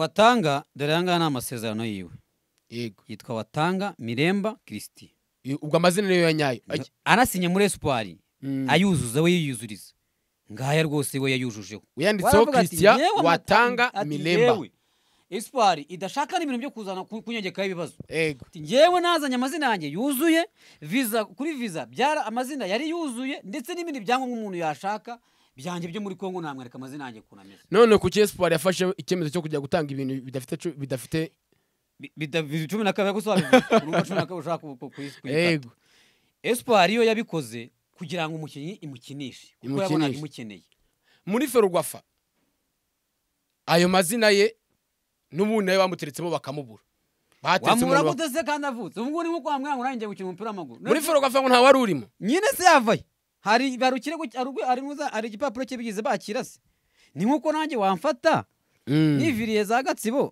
watanga dore aya ngaya ni amasezerano yiwe yego yitwa watanga miremba kirisiti I- ubwo amazina niyo ya nyayo Ajya. anasinye muri esipari Mm. ayuzuza we yiyuzuriza ngaya rwose we yayujujeho uyanditseho Waravuga ati, christian "Yewe mata- watanga ati, miremba "Yewe, esipari idashaka n'ibintu byo kuzana ku- kunyongekaho ibibazo yego Ati, njyewe nazanye amazina yanjye yuzuye visa kuri visa byara amazina yari yuzuye ndetse n'ibindi byangombwa umuntu yashaka byanjye byo muri kongo namwereka amazina yanjye ukuntu ameze none kuki espoir yafashe icyemezo cyo kujya gutanga ibintu bidafite cu- bidafite Bi- bida- bi- cumi na kabiri gusa wabivuze urubuga cumi na kabiri ushaka ku- ku- kuyis- kuyikata yego espoir yo yabikoze kugira ngo umukinnyi imukinishe kuko yabonaga Imukinishe. imukeneye muri ferwafa ayo mazina ye n'ubundi nayo bamuteretsemo bakamubura bateretse wamubura umuntu wa- gutese kandi avutse ubu ngubu ni nko kwa mwanya nanjye gukina umupira w'amaguru muri ferwafa ngo nta wari urimo nyine se yavaye hari hari ikirego hari urwe- hari n'uza- hari igipapuro cye bigeze bakira se ni nk'uko nanjye wamfata niviriye za gatsibo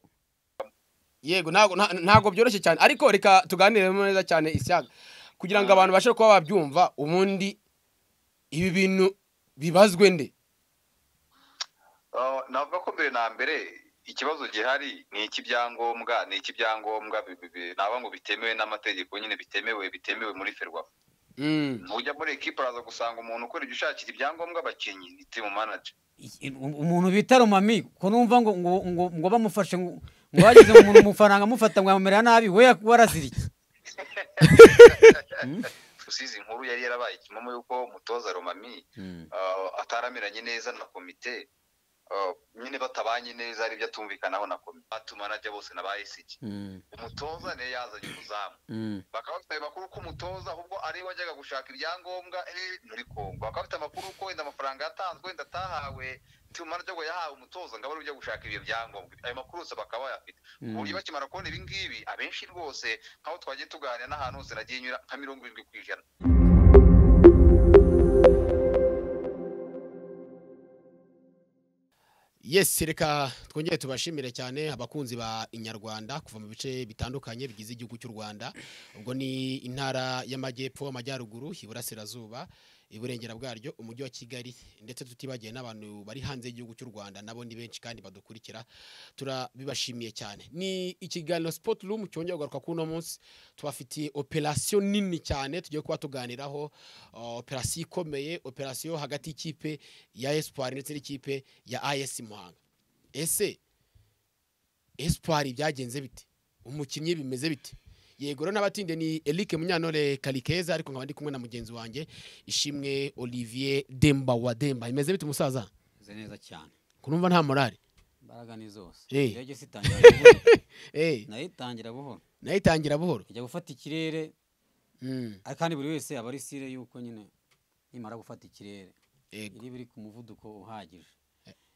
yego ntago nta- ntago byoroshye cyane ariko reka tuganire neza cyane isyaga kugira ngo abantu bashe kuba babyumva ubundi ibi bintu bibazwe nde Ah, navuga ko mbere na mbere ikibazo gihari ni icy'ibyangombwa ni icy'ibyangombwa bi- bi- bi- navuga ngo bitemewe n'amategeko nyine bitemewe bitemewe muri ferwafa Mm. ujya muri ekipa araza gusanga umuntu ukora ibyo ushakira ibyangombwa abakinnyi ni timu manager I- umuntu bita romami ko numva ngo ngo ngo ngo bamufashe ngo ngo bageze mu muntu amafaranga amufata ngo yamumera nabi we warazirike usize inkuru yari yarabaye ikimomo y'uko umutoza romami ah, ataramiranye neza na komite ah, nyine batabanye neza hari ibyo atumvikanaho na komite batumanaje bose na ba esiki umutoza niyo yazanye umuzamu bakaba bafite amakuru ko umutoza ahubwo ari we wajyaga gushaka ibyangombwa eh, muri kongo bakaba bafite amakuru ko wenda amafaranga yatanzwe wenda atahawe timu manager ngo yahawe umutoza ngo abe ari we ujya gushaka ibyo byangombwa ayo makuru yose bakaba bayafite ku buryo bakimara kubona ibi ngibi abenshi rwose nk'aho twagiye tuganira n'ahantu hose nagiye nyura nka mirongo irindwi ku ijana yes reka twongere tubashimire cyane abakunzi ba inyarwanda kuva mu bice bitandukanye bigize igihugu cy'u rwanda ubwo ni intara y'amajyepfo amajyaruguru iburasirazuba iburengera bwaryo umujyi wa kigali ndetse tutibagiye n'abantu bari hanze y'igihugu cy'u rwanda nabo ni benshi kandi badukurikira turabibashimiye cyane ni ikiganiro sipoti rumu cyongeye kugaruka kuri uno munsi tubafitiye operasiyo nini cyane tugiye kuba tuganiraho uh, operasiyo ikomeye operasiyo hagati y'ikipe ya espoir ndetse n'ikipe ya as muhanga ese espoir byagenze bite umukinnyi bimeze bite yego rero n'abatinde ni Eric Munyantore Karikeza ariko nkaba ndi kumwe na mugenzi wanjye Ishimwe Olivier Demba wa Demba imeze bite umusaza Meze neza cyane kurumva nta morale imbaraga ni zose Eh. ndege sitangira buhoro eh nayo itangira buhoro nayo itangira buhoro ijya gufata ikirere mm. ariko kandi buri wese aba ari sire y'uko nyine nimara gufata ikirere yego iri biri ku muvuduko uhagije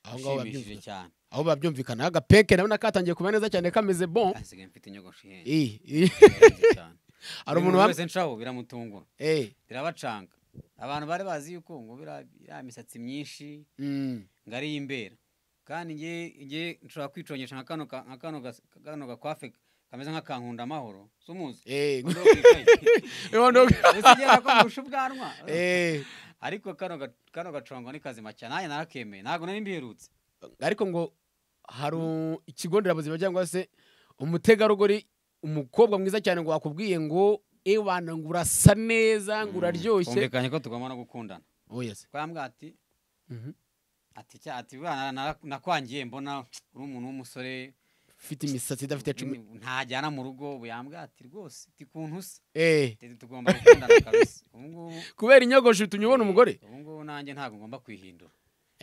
aho ngaho ushimishije babyumvikana cyane aho babyumvikana agapeke nabona katangiye kuba neza cyane kameze bon asigaye mfite inyogosho ihenze eh eh. Birahenze cyane. hari Buri umuntu muntu wa wese nshaho biramutungura eh birabacanga abantu bari bazi yuko ngo bira- iriya misatsi myinshi mm. ngo ari iy'imbera kandi nge nge nshobora kwicongesha nka kano ka- nka kano gas- kano gakwafe kameze nk'akankunda amahoro si umuzi eh Ngo ndokwicaye. ndogo- Uzi ngenda ko ngusha ubwanwa eh ariko kano ga- kano gacongo ni kazima cyane nanjye narakemeye ntabwo nari mbiherutse ariko ngo hari ikigo nderabuzima cyangwa se umutegarugori umukobwa mwiza cyane ngo wakubwiye ngo ewana ngo urasa neza ngo uraryoshye twumvikanye ko tugomba no gukundana oya se ko yambwira ati ati cya ati bwana nara- nakwangiye mbona uri umuntu w'umusore ufite imisatsi idafite cumi ntajyana mu rugo ubu yambwira ati rwose ati kuntu usa eh Tete tugomba gukundana kabisa ubu ngubu kubera inyogosho bituma ubona umugore ubu ngubu nanjye ntabwo ngomba kwihindura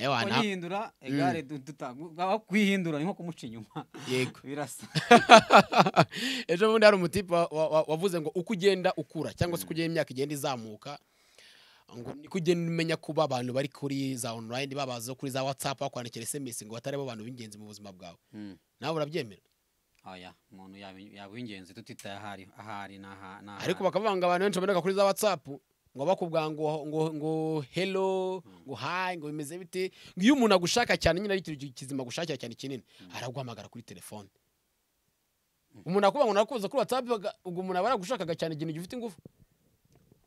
ewana kwihindura egare du- duta- aho kwihindura ni nko kumuca inyuma yego birasa ejo bundi hari umutipe wa- wa- wa- wavuze ngo uko ugenda ukura cyangwa se uko ugenda imyaka igenda izamuka ngo niko ugenda umenya kuba abantu bari kuri za online babaza kuri za whatsapp bakwandikira sms ngo batari bo bantu b'ingenzi mu buzima bwawe nawe urabyemera oya umuntu yabi- yaba uw'ingenzi tutitaye ahari ahari n'aha- n'ahari ariko bakavuga ngo abantu benshi baboneka kuri za watsapu ngo bakubwira ngo ngo ngo hello ngo hi ngo bimeze bite ngo iyo umuntu agushaka cyane nyine ari ikintu kizima agushakira cyane kinini araguhamagara kuri telefone umuntu akubwira ngo narakubuza kuri watsapu ubwo umuntu aba yaragushakaga cyane ikintu gifite ingufu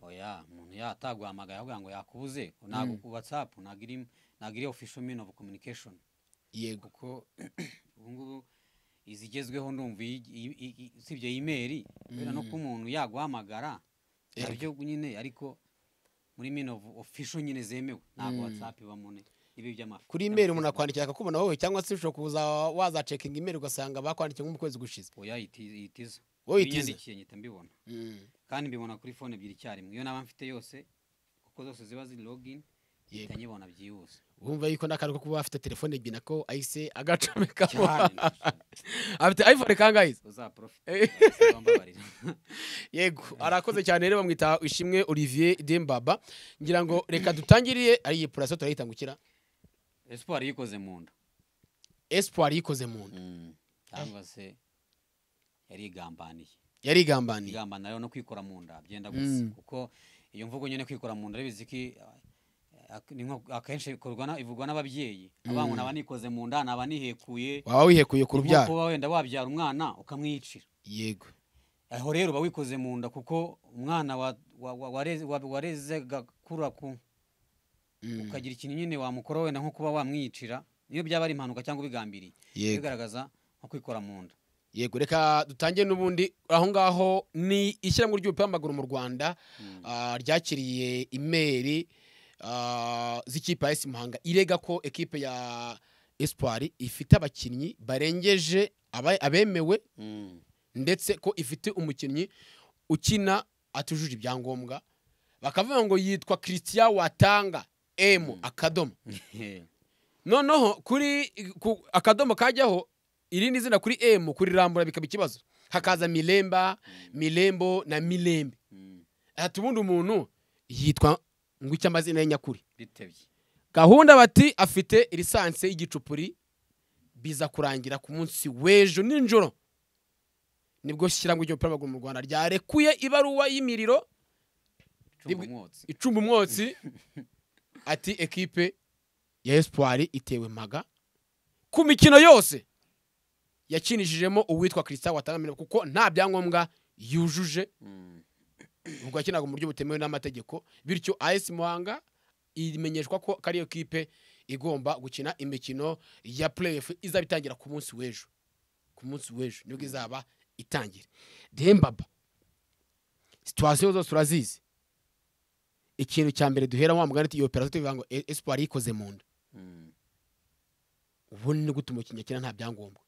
oya umuntu ya ataguhamagaye ahubwo ngo yakubuze ntabwo ku whatsapp ntabwo iri ntabwo iri official mean of communication yego kuko ubu ngubu izigezweho ndumva iyi- iyi- iyi- usibye imeri kubera no Mm. ko umuntu yaguhamagara Erega. nabyo nyine ariko muri mino ofisho nyine zemewe ntabwo Mm. watsapu ibamo ne ibi by'amafi kuri imeri umuntu akwandikira akakubona wowe cyangwa se ushobora kuza wazacekinga imeri ugasanga bakwandikiye nko mu kwezi gushize oya iti- itiza wowe Iyo itize yandikiye mpita mbibona Mm, kandi mbibona kuri fone ebyiri icyarimwe iyo naba mfite yose kuko zose ziba ziri login mpita yego. nyibona byihuse wumva yuko n'akantu ko kuba afite telefone ebyiri nako ahise agacomeka cyane afite iphone kangahe uzaprofite Eh. wambabarira yego arakoze cyane rero bamwita ishimwe olivier dembaba ngira ngo reka dutangiriye ari iyi puraso turayita ngo ikira espoir yikoze mu nda espoir yikoze mu nda cyangwa se yarigambaniye yarigambaniye igambana rero no kwikora mu nda byenda gusa Mm. kuko iyo mvugo nyine kwikora mu nda urabizi ko i- ak- ni nko- akenshi ikorwa na- ivugwa n'ababyeyi abana aba nikoze mu nda naba nihekuye waba wihekuye ni nko ku rubyaro kuba wenda wabyara umwana ukamwicira yego aho rero uba wikoze mu nda kuko umwana wa- wa- wa- wareze- wa- warezega kura ku Mm, ukagira ikintu nyine wamukora wenda nko kuba wamwicira iyo byaba ari impanuka cyangwa ubigambiriye yego bigaragaza nko kwikora mu nda yego reka dutangire n'ubundi aho ngaho ni ishyirahamwe ry'umupira w'amaguru mu rwanda Mm. ah, ryakiriye imeri ah, z'ikipe ya esi muhanga irega ko ekipe ya espoir ifite abakinnyi barengeje aba- abemewe Mm. ndetse ko ifite umukinnyi ukina atujuje ibyangombwa bakavuga ngo yitwa christian watanga m akadomo noneho kuri ku- akadomo kajyaho irindi zina kuri m kurirambura bikaba ikibazo hakaza miremba mirembo na mirembe Mm. ati ubundi umuntu yitwa ngo icyo amazina ye nyakuri bitebye gahunda bati afite lisansi y'igicupuri biza kurangira ku munsi w'ejo ninjoro nibwo shyiramo ry'umupira w'amaguru mu rwanda ryarekuye ibaruwa y'imiriro icumba Ribwe- umwotsi icumba umwotsi ati ekipe ya espoir itewe mpaga ku mikino yose yakinishijemo uwitwa christian watangamira kuko nta byangombwa yujuje Mm. ubwo yakinaga mu buryo butemewe n'amategeko bityo as muhanga imenyeshwa ko ko ariyo kipe igomba gukina imikino ya playoff izaba itangira ku munsi w'ejo ku munsi w'ejo nibwo izaba itangira dembaba situwasiyo zose urazizi ikintu cya mbere duhera wa mugani iyo operasiyo tubivuga ngo "E- espoir yikoze mu nda Mm. ubundi no gutuma umukinnyi akina nta byangombwa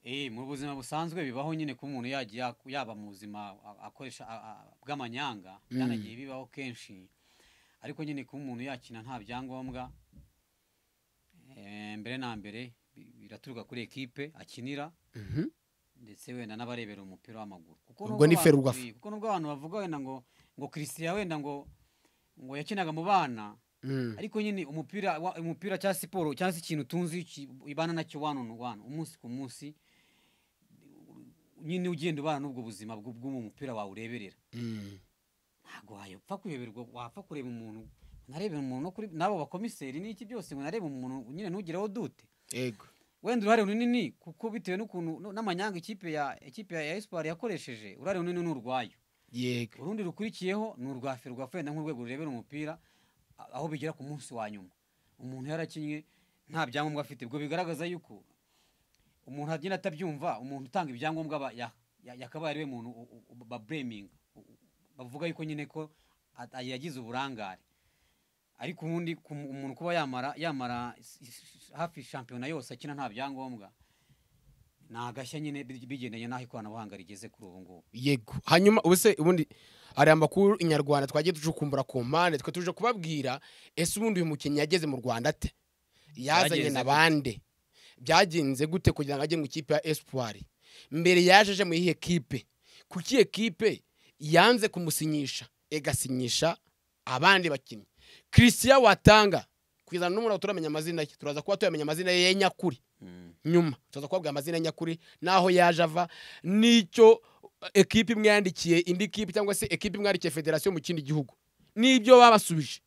Eh, mu buzima busanzwe bibaho nyine ko umuntu yagiye ak- yaba mu buzima a- akoresha a- a- bw'amanyanga Mm. byanagiye bibaho kenshi ariko nyine kuba umuntu yakina nta byangombwa eh, mbere na mbere bi- biraturuka kuri ekipe akinira Mhm. ndetse wenda n'abarebera umupira w'amaguru kuko Ubwo nubwo ni abantu- Ferwafa. kuko nubwo abantu bavuga wenda ngo ngo christian wenda ngo ngo yakinaga mu bana Mm. ariko nyine umupira wa- umupira cyangwa siporo cyangwa se ikintu tunzi ki- ibana nacyo one on one umunsi ku munsi nyine ugenda ubana n'ubwo buzima bw'u- bw'uwo mupira wawe ureberera Mm. ntabwo wapfa kuyoberwa wapfa kureba umuntu narebera umuntu no kuri n'abo bakomiseri n'iki byose ngo narebe umuntu nyine ntugireho dute Ego. wenda uruhare runini kuko bitewe n'ukuntu no- n'amanyanga ikipe ya ikipe ya espoir yakoresheje uruhare runini ni urwayo yego urundi rukurikiyeho ni urwa ferwafa wenda nk'urwego rurebera umupira a- aho bigera ku munsi wa nyuma umuntu yarakinnye nta byangombwa afite ubwo bigaragaza yuko umuntu agenda atabyumva umuntu utanga ibyangombwa aba- ya- ya- yakabaye ariwe muntu u- u- u- babureminga U- u- bavuga yuko nyine ko at- yagize uburangare ariko ubundi ku mu- umuntu kuba yamara yamara s- s- hafi shampiyona yose akina nta byangombwa ni agashya nyine bi- bigendanye n'aho ikoranabuhanga rigeze kuri ubu ngubu yego hanyuma ubuse ubundi hari amakuru inyarwanda twagiye ducukumbura ku mpande twe tuje kubabwira ese ubundi uyu mukinnyi yageze mu rwanda ate yazanye Yagenze na gute? bande byagenze gute kugira ngo ajye mu ikipe ya espoir mbere yaje aje mu iyihe kipe kuki iyo kipe yanze kumusinyisha igasinyisha abandi bakinnyi christian watanga kugeza n'ubu ntabwo turamenya amazina ye turaza kuba tuyamenya amazina ye ya nyakuri nyuma tuza kubabwira amazina nyakuri n'aho yaje ava n'icyo ekipe imwe yandikiye indi kipe cyangwa se ekipe imwe yandikiye federasiyo mu kindi gihugu n'ibyo babasubije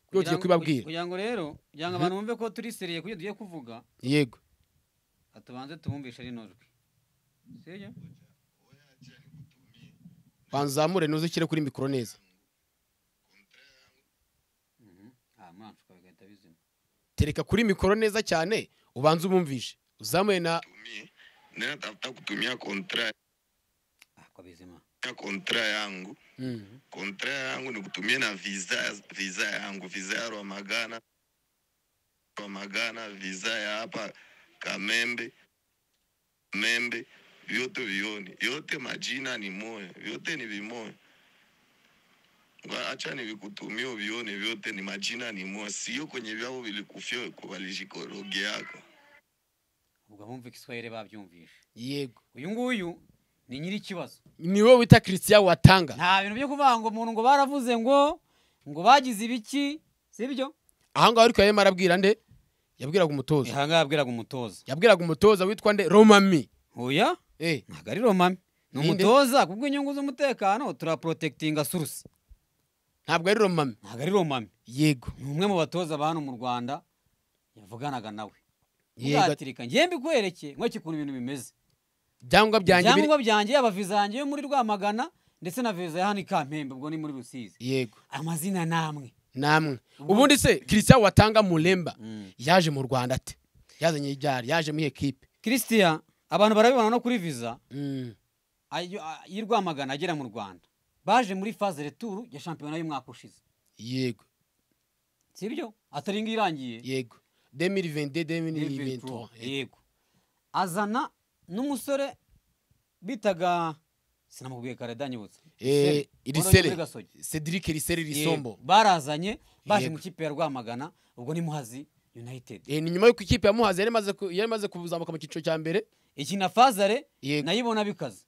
Kugira tugiye ngo- kubibabwira kugira ngo rero kugira ngo Mhm. abantu bumve ko turi seriye kubyo tugiye kuvuga yego atubanze tubumvishe rino jwi sibyo banzamure nuze ushyire kuri mikoro neza Mhm. ah mwanshuka bigahita bizima tereka kuri mikoro neza cyane ubanza umumvishe uzamuye na Mimi, nina tafuta kutumia kontra Ah, kwa bizima kontra yangu Mm. kontra yangu ni kutumia na visa visa yangu visa ya Rwamagana Rwamagana visa ya hapa Kamembe Membe vyote vioni yote majina ni moya vyote ni vimoya Nga- acha nivikutumia uvione vyote ni majina ni moya sio kwenye vyao vilikufia kuvalishikoroge yako ubwo abumva igiswahili babyumvishe yego uyu nguyu ni nyiri ikibazo ni wowe wita christian watanga nta bintu byo kuvuga ngo umuntu ngo baravuze ngo ngo bagize ibiki sibyo aha ngaha ariko yarimo arabwira nde yabwiraga umutoza ihanga yabwiraga umutoza yabwiraga umutoza witwa nde romami oya Eh, ntabwo ari romami ni Ninde? umutoza kubw'inyungu z'umutekano turaporotekitinga surusi ntabwo ari romami ntabwo ari romami yego ni umwe mu batoza ba hano mu rwanda yavuganaga nawe Yego. uzatirika njye mbikwereke nkwereke ukuntu ibintu bimeze ibyangombwa byanjye biri- ibyangombwa byanjye yaba viza yanjye yo muri rwamagana ndetse na viza ya hano i kampembe ubwo ni muri rusizi yego amazina namwe namwe Ubu- ubundi se christian watanga muremba yaje mu rwanda ate yazanye ibyari yaje muri ekipe christian abantu barabibona no kuri viza Mm. ayo- a- y'i rwamagana agera mu rwanda baje muri faze returu ya shampiyona y'umwaka ushize yego sibyo atari ingo irangiye yego 2022 David 2023 Pro, Eh, yego azana n'umusore bitaga sinamubwiye kare danyibutse eh, Wari uri muri irisere Gasogi. cedric irisere Yego, risombo barazanye baje Yego. mu kipe ya rwamagana ubwo ni muhazi united Eh, ni nyuma y'uko ikipe ya muhazi yari imaze ku- yari imaze kuzamuka mu cyiciro cya mbere iki na fazare Yego. nayibona bikaze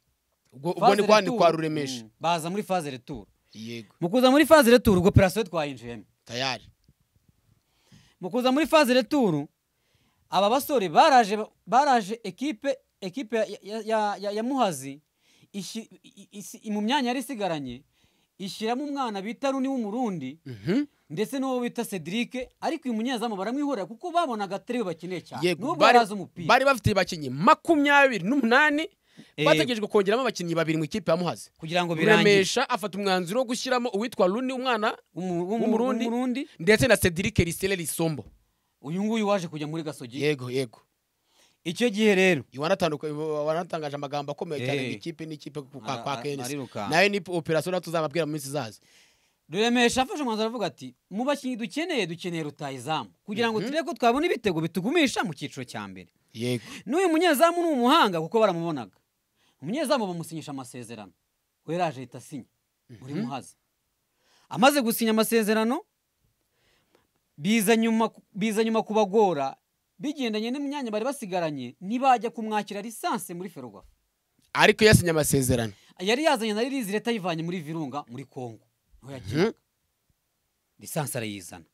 ubwo ubwo ni Faze kwa ni Retour, kwa ruremesha mm, baza muri faze returu yego mu kuza muri faze returu ubwo operasiyo twayinjiyemo tayari mu kuza muri faze returu aba basore baraje baraje ekipe ekipe ya, ya, ya, ya, ya muhazi ishi- i- i- i- mu myanya yari isigaranye ishyiramo umwana bita runi w'umurundi Mhm. ndetse n'uwo bita cedric ariko uyu munyezamu baramwihorera kuko babonaga atari we bakeneye cyane yego n'ubwo bari yari azi umupira bari bafite abakinnyi makumyabiri n'umunani Eh. bategerejwe kongeramo abakinnyi babiri mu ikipe ya muhazi kugira ngo birangire ruremesha afata umwanzuro wo gushyiramo uwitwa runi umwana Umu- umu- w'umurundi umurundi ndetse na cedric risere risombo uyu nguyu waje kujya muri gasogi yego yego icyo gihe rero wanatanduka- wanatangaje amagambo akomeye cyane Eh. ngo ikipe n'ikipe ku- Ara- kwa kwa ara- kenesi arirukanka. nayo ni operasiyo natwe tuzababwira mu minsi izaza ruremesha afashe umwanzuro avuga ati mu bakinnyi dukeneye dukeneye rutayizamu kugira ngo turebe ko twabona ibitego bitugumisha mu cyiciro cya mbere yego n'uyu munyezamu ni umuhanga kuko baramubonaga umunyezamu bamusinyisha amasezerano we yari aje ahita asinya muri muhazi amaze gusinya amasezerano biza nyuma biza nyuma kubagora bigendanye n'imyanya bari basigaranye ntibajya kumwakira lisansi muri ferwafa ariko yasinye amasezerano yari yazanye na ririzi leta ayivanye muri virunga muri kongo niho yakinaga lisansi arayizana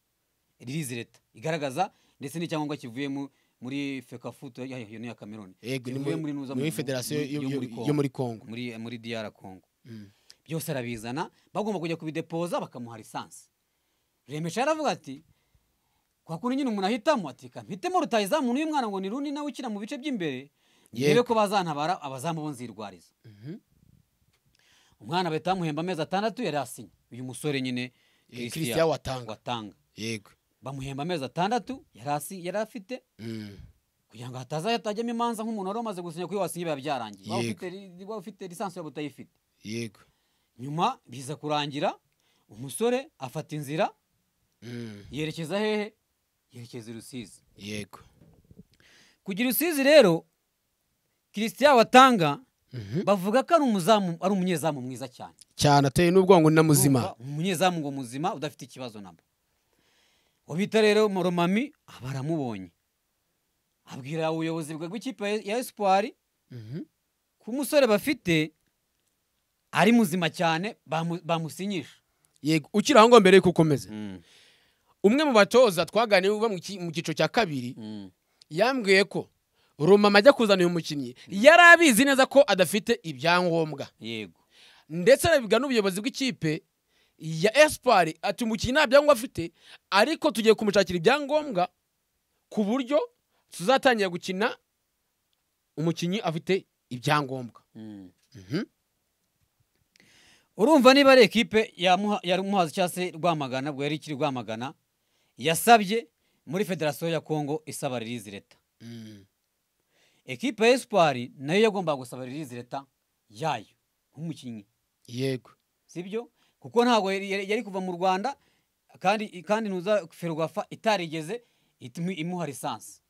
ririzi leta igaragaza ndetse n'icyangombwa kivuye mu- muri fekafuto ya- ya- ya kameroni yego ni kivuye muri nuza muri- muri federasiyo yo- yo- yo muri kongo muri muri diyara kongo Mm. byose arabizana bagomba kujya kubidepoza bakamuha lisansi remesha yaravuga ati kwa kundi nyine umuntu ahitamo ati "Ka mpitemo rutayizamu n'uyu mwana ngo ni rundi nawe ukina mu bice by'imbere ndebe Yego. ko bazantabara abazamu bo nzirwariza umwana bahita bamuhemba amezi atandatu yari asinye uyu musore nyine Eh, Christian Christian Watanga. watanga yego bamuhemba amezi atandatu yari asi- yari afite Mm. kugira ngo hataza hatajyamo imanza nk'umuntu wari umaze gusinya kuko iyo wasinye biba byarangiye waba Yego. ufite li- waba ufite lisansi waba utayifite yego nyuma biza kurangira umusore afata inzira Mm. yerekeza hehe yerekeza i rusizi yego kugira rusizi rero christian watanga Mhm. bavuga ko ari umuzamu ari umunyezamu mwiza cyane cyane ateye n'ubwonko ni na muzima Urumva, umunyezamu ngo muzima udafite ikibazo nabo ubita rero moromami baramubonye abwira ubuyobozi bwe bw'ikipe ya- ya espoir Mhm. ko umusore bafite ari muzima cyane bamu- bamusinyisha yego ukiri aho ngaho mbere yuko ukomeza umwe mu batoza twaganiye uba mu ki- mu cyiciro cya kabiri yambwiye ko rumama ajya kuzana uyu mukinnyi yari abizi neza ko adafite ibyangombwa yego ndetse arabibwa n'ubuyobozi bw'ikipe ya esipari ati umukinnyi nta byangombwa afite ariko tugiye kumushakira ibyangombwa ku buryo tuzatangira gukina umukinnyi afite ibyangombwa Mhm. urumva niba ari ekipe ya Muha- ya muhazi cyangwa se rwamagana ubwo yari ikiri rwamagana yasabye muri federasiyo ya kongo isaba ririzi leta Mm. ekipe ya esipari nayo yagombaga gusaba ririzi leta yayo nk'umukinnyi yego sibyo kuko ntabwo yari yari- yari kuva mu rwanda kandi kandi ntuza ferwafa itarigeze itumi- imuha lisansi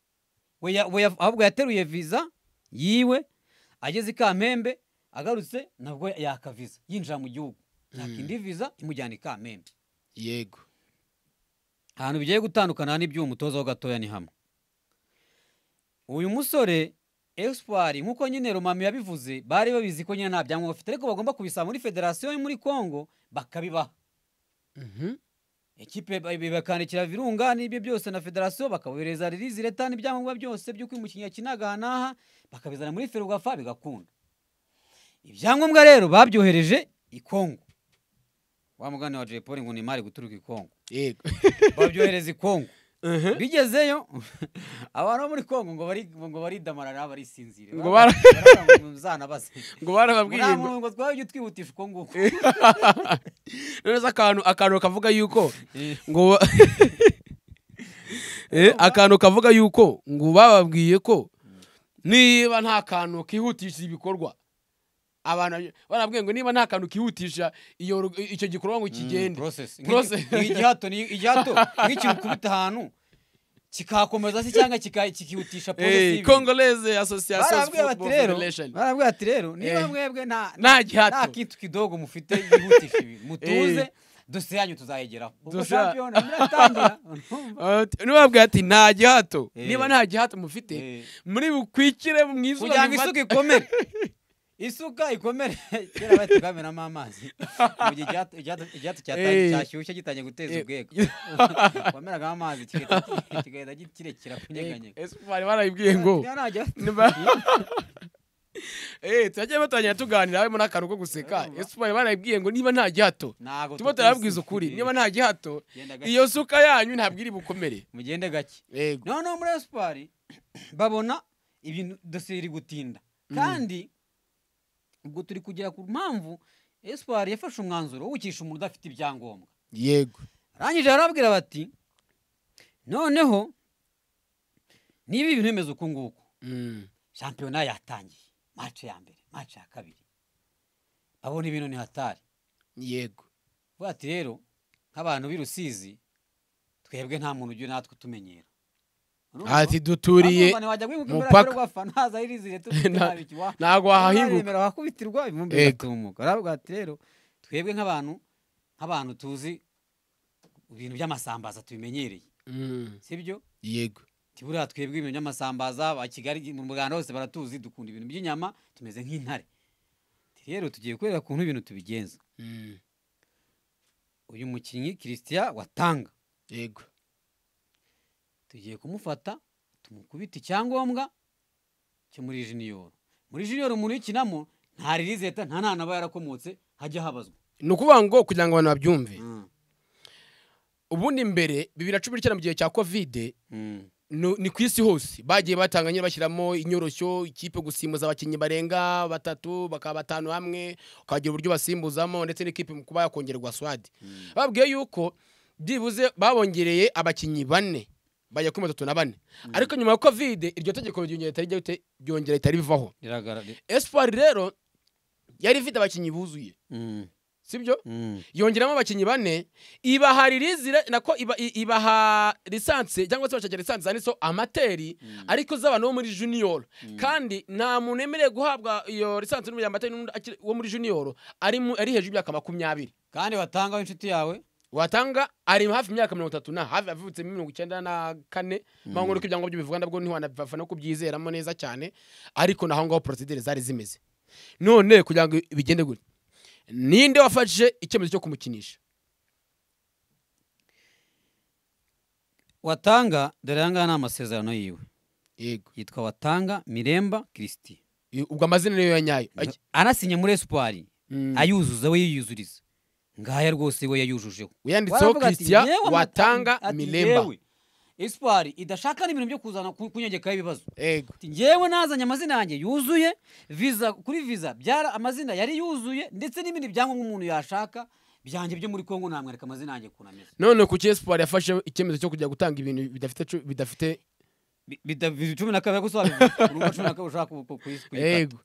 we ya- we ya- ahubwo yateruye viza yiwe ageze i kampembe agarutse nabwo yaka viza yinjira mu gihugu yaka indi viza imujyana i kampembe yego ahantu bigiye gutandukana n'iby'uwo mutoza ho gatoya ni hamwe uyu musore esipari nk'uko nyine romami yabivuze bari babizi ko nyine nta byangombwa bafite ariko bagomba kubisaba muri federasiyo yo muri congo bakabibaha Mhm. ikipe ba- ba- bakandikira virunga n'ibyo byose na federasiyo bakabohereza ririzi leta n'ibyangombwa byose by'uko uyu mukinnyi yakinaga aha n'aha bakabizana muri ferugafa bigakunda ibyangombwa rero babyohereje i kongo wa mugani wa jay paul ngo ni imari guturuka i kongo yego babyohereza i kongo Mhm. bigezeyo abantu bo muri kongo ngo bari ngo baridamarara barisinzire Ngo bara- Baravuga ngo muzanabaze ngo barababwiye ngo- ngo twabyo twihutisha uko nguko none se akantu akantu kavuga yuko ngo Eh, akantu kavuga yuko ngo bababwiye ko niba nta kantu kihutisha ibikorwa abantu barabwiye ngo niba nta kantu kihutisha iyo ru- icyo gikorwa ngo kigende process Process. Nk'igi- nk'igihato ni- igihato nk'ikintu ukubita ahantu kikakomeza se cyangga kika- kikihutisha process Eh, y'ibintu. congolese association barabwira bati football rero federation barabwira bati rero niba Eh. mwebwe nta Nta gihato. nta kintu kidogo mufite yihutisha ibi mutuze Eh. dosiye yanyu tuzayegeraho ubwo Dosiye- shampiyona iratangira Ah, nibabwira ati nta gihato Eh. niba nta gihato mufite Eh. muri bukwikire mu izuba kugira ngo isuka bifate- ikomere isuka ikomere kera bahita bamenamo amazi mu gihe icyatu- icyatu- icyatu cyata- Eh. cyashyushye gitangiye guteza Eh. ubwega wamenagamo amazi kigahita kigahita gi- kirekera kunyeganyega Ese bari barabibwiye ngo Ntajya- Niba- Eh, turagiye batangira tuganira harimo n'akantu ko guseka Urumva. ese bari barabibwiye ngo niba nta gihato Ntago tuba turababwiza ukuri niba nta gihato Genda gake. iyo suka yanyu ntabwo iri bukomere mugende gake yego noneho muri esipari babona ibintu dosiye iri gutinda kandi ubwo turi kugera ku mpamvu esipari yafashe umwanzuro wo gukisha umuntu udafite ibyangombwa yego arangije arababwira bati noneho niba ibintu bimeze uku nguku Mm. shampiyona yatangiye mace ya mbere mace ya kabiri abona ibintu ni hatari yego vuga ati rero nk'abantu b'i rusizi twebwe nta muntu ujya natwe utumenyera Urumva? ati duturiye Urumva, ntiwajya kwibuka mupaka. imbere y'urwafa ntaza irizire Nta- tuba ntabwo wahahinguka remera wakubitirwa ibumbi Yego. bigatumuka aravuga ati rero twebwe nk'abantu nk'abantu tuzi ibintu by'amasambaza tubimenyereye Mm. sibyo yego tiburiya twebwe ibintu by'amasambaza ba kigali mu rwanda hose baratuzi dukunda ibintu by'inyama tumeze nk'intare Ati, rero tugiye kureba ukuntu ibintu tubigenza Mm. uyu mukinnyi christian watanga yego tugiye kumufata tumukubita icyangombwa cyo muri jiniyoro muri jiniyoro umuntu uyikinamo nta ririzi leta nta nana aba yarakomotse hajya habazwa ni ukuvuga ngo kugira ngo abantu babyumve ubundi mbere bibiri na cumi n'icyenda mu gihe cya kovide Mm. nu- ni ku isi hose bagiye batanga nyine bashyiramo inyoroshyo ikipe gusimbuza abakinnyi barenga batatu bakaba batanu hamwe ukagira uburyo basimbuzamo ndetse n'ikipe mu kuba yakongererwa swadi babwiye yuko byibuze babongereye abakinnyi bane bajya kuri batatu na bane ariko nyuma ya kovide iryo tegeko ryongera ritari ryahite- ryongera ritari rivaho Riragaragara. espoir rero yari ifite abakinnyi buzuye Mm. sibyo Mm. yongeramo abakinnyi bane ibaha ririzire nako iba- i- ibaha lisansi cyangwa se bashakira lisansi zanditseho amateri ariko z'abantu bo muri junior kandi nta muntu yemerewe guhabwa iyo lisansi n'umurya amateri n'undi akiri- wo muri junior ari mu- ari hejuru y'imyaka makumyabiri kandi watanga w'inshuti yawe watanga ari hafi imyaka mirongo itatu na hafi avutse mirongo icyenda na kane mpamvu nuko ibyangombwa by'ubivuga nabwo ntiwanabifafana no kubyizeramo neza cyane ariko naho ngaho porosidire zari zimeze none kugira ngo bigende gutya ninde wafashe icyemezo cyo kumukinisha watanga dore ayangaya ni amasezerano yiwe yego yitwa watanga miremba christian I- ubwo amazina niyo ya nyayo Ay- anasinye muri esipari Mm. ayuzuza we yiyuzuriza ngaya rwose we yayujujeho yanditseho Waravuga ati, christian "Yewe amata- watanga ati, miremba "Yewe, espoir idashaka n'ibintu byo kuzana ku- kunyegekaho ibibazo yego Ati, njyewe nazanye amazina yanjye yuzuye viza kuri viza byara amazina yari yuzuye ndetse n'ibindi byangombwa umuntu yashaka byanjye byo muri kongo namwereka amazina yanjye ukuntu ameze none ku cyespoir yafashe icyemezo cyo kujya gutanga ibintu bidafite cu- bidafite Bi- bita- bibiri cumi na kabiri ariko usobanura urumva cumi na kabiri ushaka ku- ku- kuyi- kuyikata yego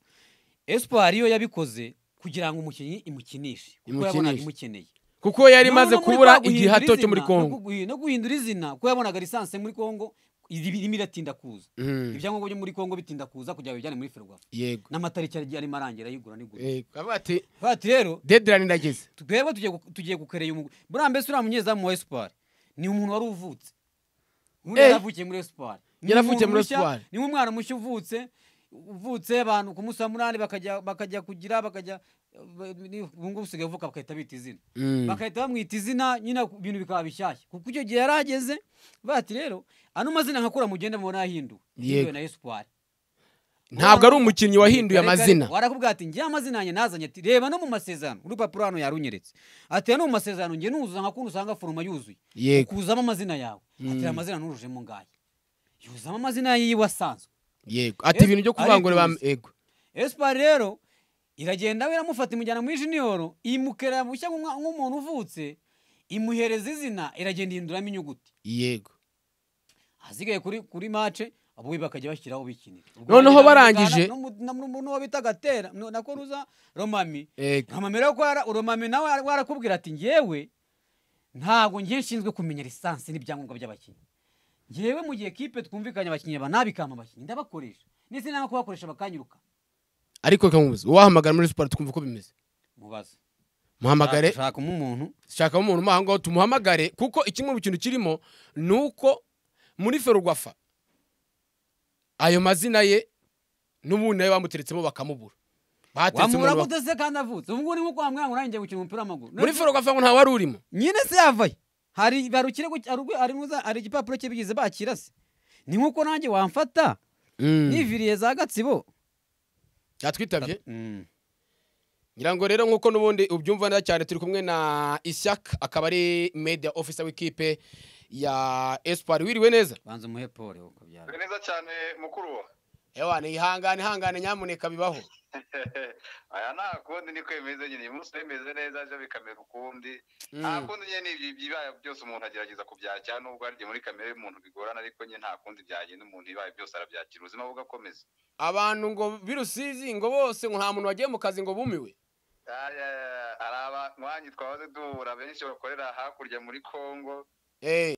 esipari yo yabikoze kugira ngo umukinnyi imukinishe kuko yabonaga Imukinishe. imukeneye kuko yari Noneho imaze no muri kubura kwa guhindura igihe hato cyo muri izina, kongo no kuguhi- no guhindura izina kuko yabonaga lisansi muri kongo iri- irimo iratinda kuza Mm, ibyangombwa byo muri kongo bitinda kuza kugira ngo bijyane muri ferwafa yego n'amatariki yari- yarimo arangira ayigura n'igura Yego. Bavuga ati bati rero dedirani irageze twebwe tugiye gu- tugiye gukerera uyu mugwi buriya mbese uriya munyezamu wa esipari ni umuntu wari uvutse ubundi Eh. yaravukiye muri esipari Ni Yaravukiye umuntu muri mushya, Espoir. ni nk'umwana mushya uvutse uvutse abantu ku munsi wa munani bakajya bakajya kugira bakajya ubungubu usigaye uvuka bagahita bita izina Mm. bagahita bamwita izina nyine ibintu bikaba bishyashya kuko icyo gihe yari ageze bati rero ano mazina nkakura mugenda mubona yahinduwe Yego. Yahinduwe na esipari ntabwo ari umukinnyi wahinduye Kare kare, amazina warakubwira ati ngewe amazina yanjye nazanye ati reba no mu masezerano urupapuro hano yarunyeretse ati "Aya no mu masezerano ngewe nuzuza nka kuntu usanga foroma yuzuye yego kuzamo amazina yawe ati "Aya amazina nurujemo ngaye yuzamo amazina yiwe asanzwe yego ati ibintu byo kuvangura ba ariko- yego esipari rero iragenda we iramufata imujyana muri jiniyoro imukera mushya nk'umwa- nk'umuntu uvutse imuhereza izina iragenda ihinduramo inyuguti yego ahasigaye kuri kuri mace abo we bakajya bashyiraho bikinira Noneho barangije- n'uwo bita gatera no- na koruza romami yego amamera yo kwara urumami nawe warakubwira ati ngewe ntabwo ngiye nshinzwe kumenya lisansi n'ibyangombwa by'abakinnyi ngewe mu gihe kipe twumvikanye abakinnyi ba nabikama abakinnyi ndabakoresha ndetse nanga kubakoresha bakanyuruka ariko reka nkubuze uwahamagara muri siporo tukumva uko bimeze mubaze muhamagare ushakamo umuntu shakamo umuntu umuha ngaho tumuhamagare kuko kimwe mu kintu kirimo ni uko muri ferwafa ayo mazina ye n'ubundi nayo bamuteretsemo bakamubura bateretse wamubura umuntu wa- gute se kandi avutse ubu ngubu ni nko kwa mwana ngo nawe ngiye gukina umupira w'amaguru muri ferwafa ngo nta wari urimo nyine se yavaye hari hari ikirego hari ubwo- hari n'uza- hari igipapuro cye bigize bakira se ni nk'uko nanjye wamfata niviriye za gatsibo yatwitabye Mm. ngira ngo rero nk'uko n'ubundi ubyumva neza cyane turi kumwe na ishyaka akaba ari media officer w'ikipe ya espoir wiriwe neza banza umuhe pole uko byaba ni neza cyane mukuru wa ewa ni ihangane ihangane nyamuneka bibaho aya nta kundi niko bimeze nyine uyu munsi bimeze neza ejo bikamera ukundi Mm. nta kundi nyine n'ibyo by'ibibaye byose umuntu agerageza kubyakira nubwo hari igihe muri kamere y'umuntu bigorana ariko nyine nta kundi byagenda umuntu ibibaye byose arabyakira ubuzima bugakomeza abantu ngo birusizi ngo bose ngo nta muntu wagiye mu kazi ngo bumiwe Aya, hari abanywanyi twahoze duhura benshi bakorera hakurya muri congo Eh,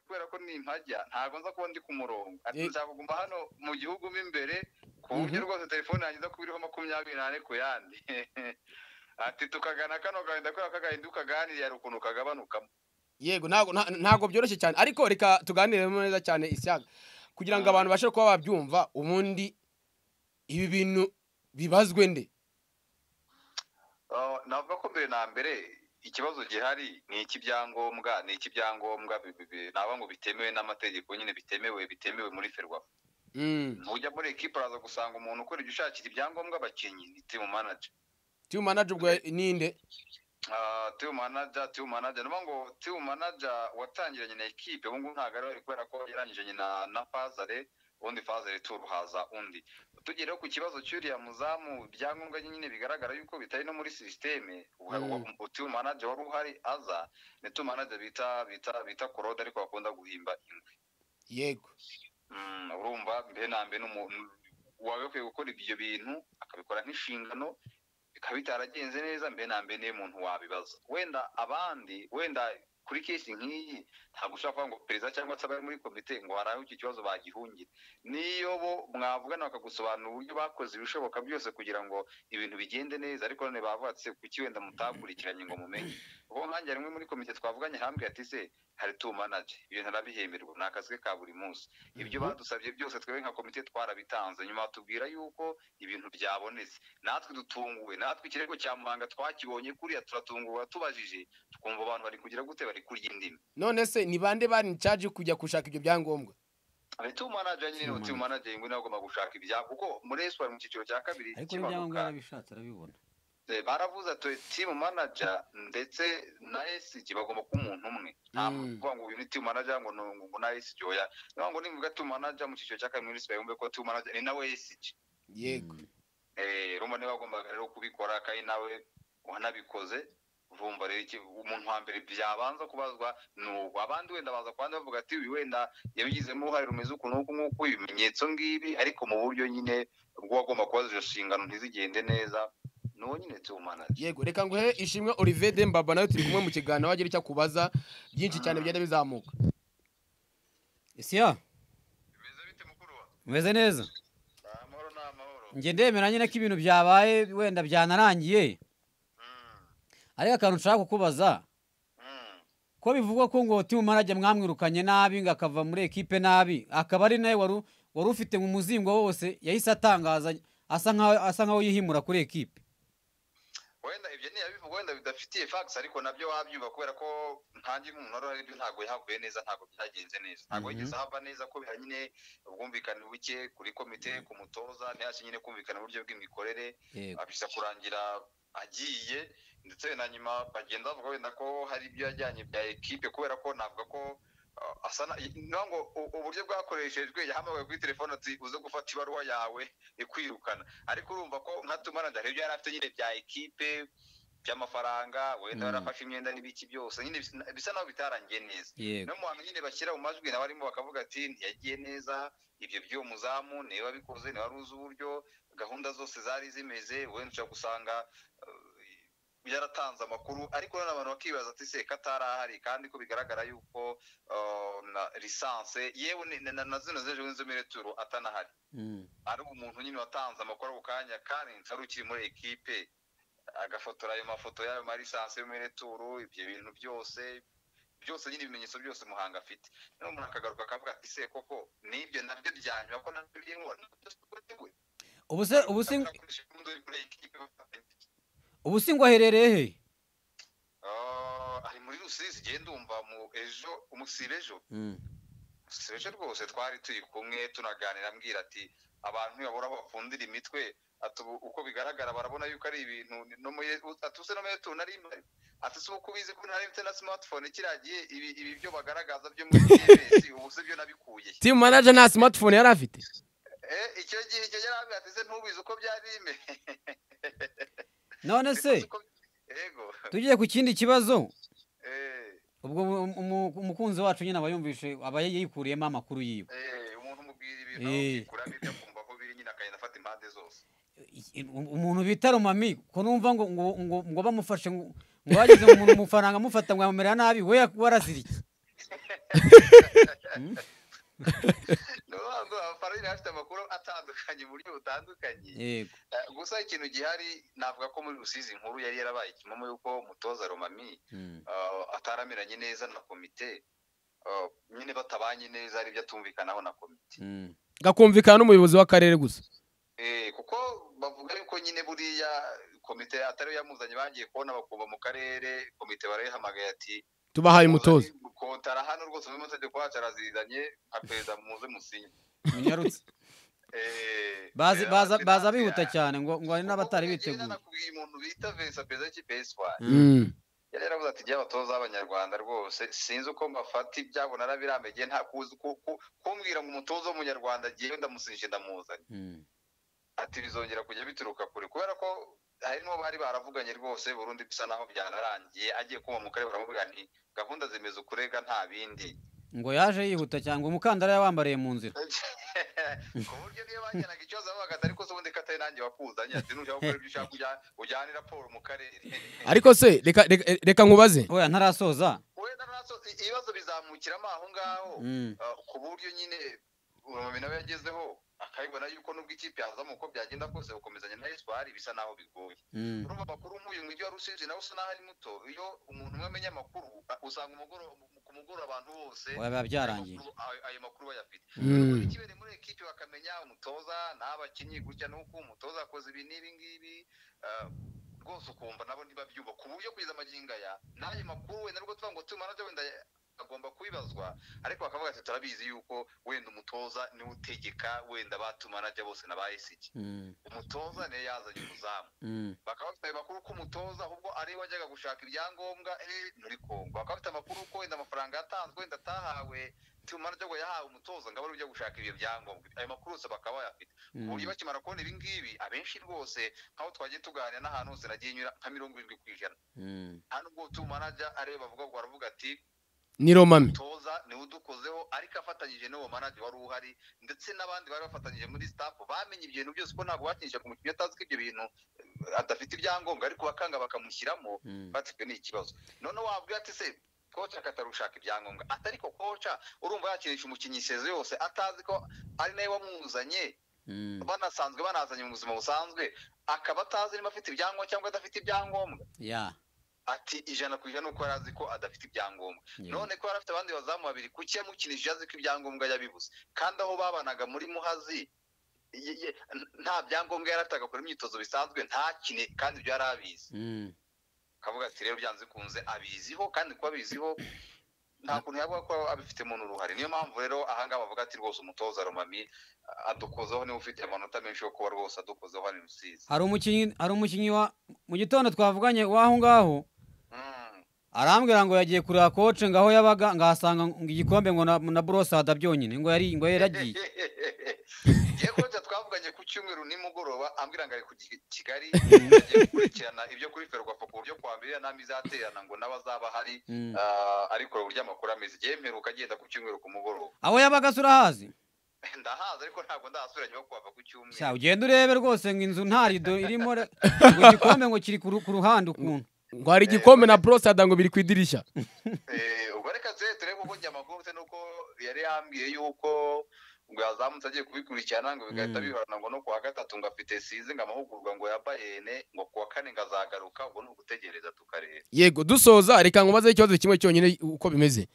kubera ko ni impajya ntabwo nza kuba ndi ku murongo ati Eh. nshaka kuguma hano mu gihugu mo imbere ku buryo rwose telefone yanjye nza kuba iriho makumyabiri n'ane ku yandi ati tukagana kano gahinda kubera ko agahinda ukaganiriye hari ukuntu kagabanukamo yego ntago nta- ntago byoroshye cyane ariko reka tuganire neza cyane ishyaka kugira ngo abantu bashe kuba babyumva ubundi ibi bintu bibazwe nde Ah, navuga ko mbere na mbere ikibazo gihari ni icy'ibyangombwa ni icy'ibyangombwa bi- bi- naba ngo bitemewe n'amategeko nyine bitemewe bitemewe muri ferwafa Mm, ujya muri ekipa araza gusanga umuntu ukora ibyo ushakira ibyangombwa abakinnyi ni timu manager team manager ubwo ninde Ah, timu manager timu manager niyo ngo timu manager watangiranye na ekipe ubu ngubu ntabwo ari we kubera ko yarangije na na fazare ubundi fazare turuhaza undi tugereho ku kibazo cy'uriya muzamu ibyangombwa nyine bigaragara yuko bitari no muri sisiteme Mm. timu manager wari uhari aza ni timu manager bita bita bita korode ariko bakunda guhimba ingwe yego Mm, urumva mbere na mbere n'umuntu wagakwiye gukora ibyo bintu akabikora nk'inshingano bikaba bitaragenze neza mbere na mbere niyo muntu wabibaza wenda abandi wenda kuri kesi nk'iyi ntabwo ushobora kuvuga ngo perezida cyangwa se abari muri komite ngo hari aho iki kibazo bagihungire niyo bo mwavugana bakagusobanurira uburyo bakoze ibishoboka byose kugira ngo ibintu bigende neza ariko none bavugatse kuki wenda mutakurikiranye ngo mumenye ubwo nkanjye rimwe muri komite twavuganye hambwe ati se hari tumanaje ibintu arabihemerwa ni akazi ke ka buri munsi ibyo badusabye byose twebwe nka komite twarabitanze nyuma batubwira yuko ibintu byabonetse natwe dutunguwe natwe ikirego cya muhanga twakibonye kuriya turatunguwe tubajije tukumva abantu bari kugira gute bari kurya indimi none se ni bande bari in charge yo kujya gushaka ibyo byangombwa timu manager nyine ni timu manager ingwe nawe agomba gushaka ibya kuko muri esipa mu cyiciro cya kabiri ariko n'ibyangombwa kimanuka yarabishatse arabibona eh, baravuze ati timu manager ndetse na esiji bagomba kuba umuntu umwe ntabwo Mm. kuvuga ngo uyu ni timu manager ngo ni- ngo na esiji oya niyo ngo nivuga timu manager mu cyiciro cya kabiri muri esipa yumve ko timu manager ni nawe esiji yego Mm. rumba niba wagombaga rero kubikora kandi nawe wanabikoze urumva rero iki- umuntu wa mbere byabanza kubazwa ni ubu abandi wenda baza kubandi bavuga ati uyu wenda yabigizemo uruhare rumeze uku n'uku nk'uku ibimenyetso ngibi ariko mu buryo nyine bw'uwagomba kubaza izo nshingano ntizigende neza ni uwo nyine tuwumana yego reka nguhe ishimwe Olivier Dembaba nawe turi kumwe mu kiganiro wagira icyo akubaza byinshi cyane bigenda bizamuka isiya bimeze bite mukuru wa umeze neza amahoro ni amahoro njye ndemera nyine ko ibintu byabaye wenda byanarangiye Mm, ariko akantu nshaka kukubaza mm, ko bivugwa ko ngo timumarage mwamwirukanye nabi ngo akava muri ekipe nabi akaba ari nawe wari wari ufite mu muzingo wose yahise atangaza asa nkaho asa nkaho yihimura kuri ekipe wenda ibyo ni abivuga wenda bidafitiye facts ariko nabyo wabyumva kubera ko ntange umuntu wari ari byo ntabwo yahavuye neza ntabwo byagenze neza ntabwo Mhm. yigeze ahava neza ko bihari nyine ubwumvikane buke kuri komite ku mutoza ntihashye nyine kumvikana uburyo bw'imikorere yego abisa kurangira agiye ndetse na nyuma bagenda bavuga wenda ko hari ibyo yajyanye bya ekipe kubera ko navuga ko uh, asa na- naho ngo u- uburyo bwakoreshejwe yahamagaye kuri telefone ati uze gufata ibaruwa yawe ikwirukana ariko urumva ko nka tumaranda hari ibyo yari afite nyine bya ekipe by'amafaranga wenda Mm. yarafashe imyenda n'ibiki byose nyine bisa- bisa naho bitarangiye neza yego no mu bantu nyine bashyira mu majwi nabo barimo bakavuga ati ntiyagiye neza ibyo by'uwo muzamu niwe wabikoze niwe wari uzi uburyo gahunda zose zari zimeze wenda ushobora gusanga eh, yaratanze amakuru ariko noneho abantu bakibaza ati se katari ahari kandi ko bigaragara yuko eh, na lisanse yewe ni- na- na- na zino z'ejo z'inzomere turu atanahari Mm. ari umuntu nyine watanze amakuru ako kanya kandi ari ukiri muri ekipe agafotora ayo mafoto y'ayo marisansi yo muri returu ibyo bintu byose byose nyine ibimenyetso byose muhanga afite noneho umuntu akagaruka akavuga ati se koko nibyo nabyo byanyuma ko nabyo biri mu ubu se ubu se ubu se ngo aherereye he ari muri rusizi genda umva mu ejo umusibe ejo Mm. seje rwose twari turi kumwe tunaganira ambwira ati abantu ntibabura aho bapfundira imitwe ati ubu uko bigaragara barabona yuko ari ibintu ni- no muri ati use no muri tu nari mpari ati si uko ubizi ko nari mfite na smartphone kiriya gihe ibi ibi byo bagaragaza byo muri TBS ubu se byo nabikuye he?" team manager nta smartphone yari afite eh icyo gihe icyo gihe yarambwira ati se ntubizi uko byari bimeze none se Uko- yego tugiye ku kindi kibazo eh ubwo umu- umu- umukunzi wacu nyine aba yumvishe aba yikuriyemo amakuru yiwe eh umuntu umubwira ibintu Eh. kuramo ibyo akumva ko biri nyine akagenda afata impande zose I- i- umuntu bita romami ko numva ngo ngo ngo, ngo bamufashe ngo ngo bageze mu mu- mu faranga amufata ngo amumerera nabi we warazira iki ni ukuvuga ngo amafaranga afite amakuru atandukanye mu buryo butandukanye yego Eh, gusa ikintu gihari navuga ko muri rusizi inkuru yari yarabaye ikimumu yuko umutoza romami Mm. eh, ataramiranye neza na komite eh, nyine batabanye neza hari ibyo atumvikanaho na komite Mm. gakumvikana n'umuyobozi w'akarere gusa Eh, kuko bavuga yuko nyine buriya komite atari yo yamuzanye bagiye kubona bakuva mu karere komite barayihamagaye ati tubahaye umutoza kotara hano rwose muri mategeko wacu arazizanye nka perezida muze musinye munyarutse Eh, baza eh, baza ati, baza "Ntabwo bihuta ya- cyane ngo ngo hari n'abatari Kuko njyewe biteguye nanakubwiye umuntu bita Vincent perezida w'ikipe y'Espoir Mm. yari yaravuze ati jya abatoza b'abanyarwanda rwose sinzi uko mbafata ibyabo narabirambegeye nta kuzi ku- ku- kumbwira ngo umutoza w'umunyarwanda agiye ndamusije ndamuzanye Mm. ati bizongera kujya bituruka kure kubera ko harimo bari baravuganye rwose burundu bisa naho byanarangiye agiye kuba mu karere baravuga nti gahunda zimeze ukurega nta bindi ngo yaje yihuta cyane ngo umukandara yawambariye mu nzira ku buryo niyo bajyanaga ikibazo bavuga ati ariko se ubundi katari nanjye wakuzanye ati nujya gukora ibyo ushaka ujya- ujyane raporo mu karere ariko se reka reka- reka nkubaze oya ntarasoza wenda nazo ibibazo bizamukiramo aho ngaho Mm. uh, ku buryo nyine urumuri nawe yagezeho akabibona yuko nubwo ikipe yazamo uko byagenda kose gukomezanya na espoir bisa naho bigoye Mm. urumva amakuru nk'uyu mu mujyi wa rusizi nawe usa naho ari muto iyo umuntu umwe amenya amakuru uh, usanga umugoro- mu- ku mugoroba abantu bose oya biba byarangiye ayo makuru- ayo- ayo makuru bayafite Mm. ikibereye muri ekipi bakamenya umutoza n'abakinnyi gutya n'uko umutoza akoze ibi n'ibi ngibi uh, rwose ukumva nabo ntibabyumva ku buryo kugeza amagingo aya n'ayo makuru wenda nubwo tuvuga ngo tumana byo wenda agomba kubibazwa ariko bakavuga ati turabizi yuko wenda umutoza niwe utegeka wenda batumanaje bose na ba esiki Mm. umutoza niyo yazanye umuzamu Mm. bakaba bafite ayo makuru ko umutoza ahubwo ari we wajyaga gushaka ibyangombwa eh, muri kongo bakaba bafite amakuru ko wenda amafaranga yatanzwe wenda atahawe timu managerwa yahawe umutoza ngo abe ari ujya gushaka ibyo byangombwa ayo makuru yose bakaba bayafite ku buryo bakimara kubona ibi ngibi abenshi rwose nk'aho twagiye tuganira n'ahantu hose nagiye nyura nka mirongo irindwi ku ijana nta nubwo timu manager areba avuga ngo aravuga ati ni romami umutoza niwe udukozeho ariko afatanyije n'uwo manager wari uhari ndetse n'abandi bari bafatanyije muri staff bamenye ibintu byose ko ntabwo bakinisha ku mukinnyi atazi ko ibyo bintu eh, adafite ibyangombwa ariko bakanga bakamushyiramo batwe ni ikibazo noneho wabwira ati se koca akatarushaka ibyangombwa atariko koca urumva yakinisha umukinnyi sezo yose atazi ko ari nawe wamuzanye banasanzwe banazanye mu buzima busanzwe akaba atazi niba afite ibyangombwa cyangwa adafite ibyangombwa ya ati ijana ku ijana uko yari azi ko adafite ibyangombwa Yeah. none ko yari afite abandi bazamu babiri kuki yamukinishije azi ko ibyangombwa yabibuze kandi aho babanaga muri muhazi ye- ye- nta byangombwa yari afite agakora imyitozo bisanzwe ntakine kandi ibyo yari abizi Mm. akavuga ati rero byanze bikunze abiziho kandi kuba abiziho nta kuntu yavuga ko abifite umuntu uruhare niyo mpamvu rero ahangaha bavuga ati rwose umutoza romami adukozeho niba ufite amanota menshi yo kuba rwose adukozeho hano i rusizi hari umukinnyi hari umukinnyi wa mu gitondo twavuganye w'aho ngaho Mm. arambwira ngo yagiye kureba koce ngo aho yabaga ngo ahasanga ngo igikombe ngo na, na borosada byonyine ngo yari ngo yari agiye Ye kocha twavuganye ku cyumweru nimugoroba ambwira ngo ari ku Ki- Kigali agiye gukurikirana ibyo kuri Ferwafa ku buryo kwa mbere nami izaterana ngo n'abazaba hari Mm. ah, ariko uburyo amakuru ameze igihe mperuka agenda ku cyumweru ku mugoroba aho yabaga se urahazi ndahaza ariko ntabwo ndahasubira nyuma yo kuhava ku Sha, cyumweru ugenda urebe rwose ngo inzu nta rido irimo re- ngo igikombe ngo kiri ku ru- ku ruhande ukuntu ngo hari igikombe na borosada ngo biri ku idirishya Eh, ubwo reka tuze turebe kuko njye amakuru mfite nuko yari yambwiye yuko ngo yazamutse agiye kubikurikirana ngo bigahita Mm. bihorana ngo no kuwa gatatu ngo afite size ngo amahugurwa ngo ya bayene ngo kuwa kane ngo azagaruka ubwo ni ugutegereza tukareba yego dusoza reka nkubaze ikibazo kimwe cyonyine uko bimeze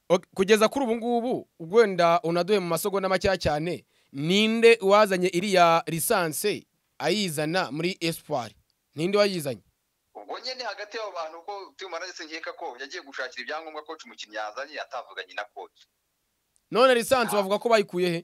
Ok, kugeza kuri ubu ngubu ubwo wenda unaduhe mu masogonda makeya cyane ninde wazanye iriya lisanse ayizana muri espoir ninde wayizanye ubwo nyine hagati y'abo bantu ko tuma naretse nkeka ko yagiye gushakira ibyangombwa coach umukinnyi yazanye atavuganye na coach none lisanse bavuga ko bayikuye he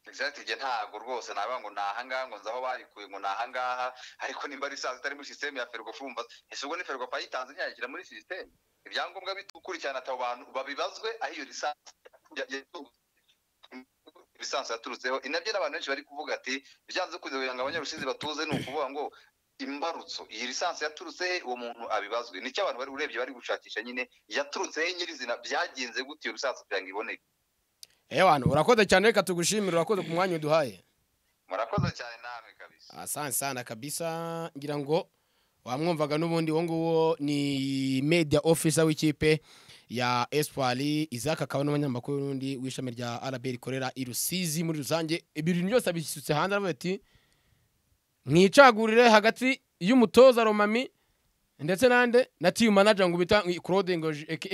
exact igihe ntabwo rwose navuga ngo ni ahangaha ngo nzaho bayikuye ngo ni ahangaha ariko nimba risanzwe itari muri sisiteme ya ferwafa wumva ese ubwo ni ferwafa yitanze ntiyayishyira muri sisiteme ibyangombwa bikurikirana abo bantu babibazwe aho iyo lisansi ya- ya- lisansi yaturutseho inabyo n'abantu benshi bari kuvuga ati byanze kugira ngo abanyarusizi batuze ni ukuvuga ngo imbarutso iyi lisansi yaturutse he uwo muntu abibazwe nicyo abantu bari urebye bari gushakisha nyine yaturutse he nyirizina byagenze gute iyo lisansi kugira ngo iboneke ehe bantu urakoze cyane reka tugushimire urakoze ku mwanya uduhaye murakoze cyane namwe kabisa asante sana kabisa ngira ngo wamwumvaga n'ubundi uwo nguwo ni media officer w'ikipe ya espoir izaka akaba n'umunyamakuru n'undi w'ishami rya rb rikorera i rusizi muri rusange ibintu byose abisutse hanze aravuga ati mwicagurire hagati y'umutoza romami ndetse nande na team manager ngo bita claude ngo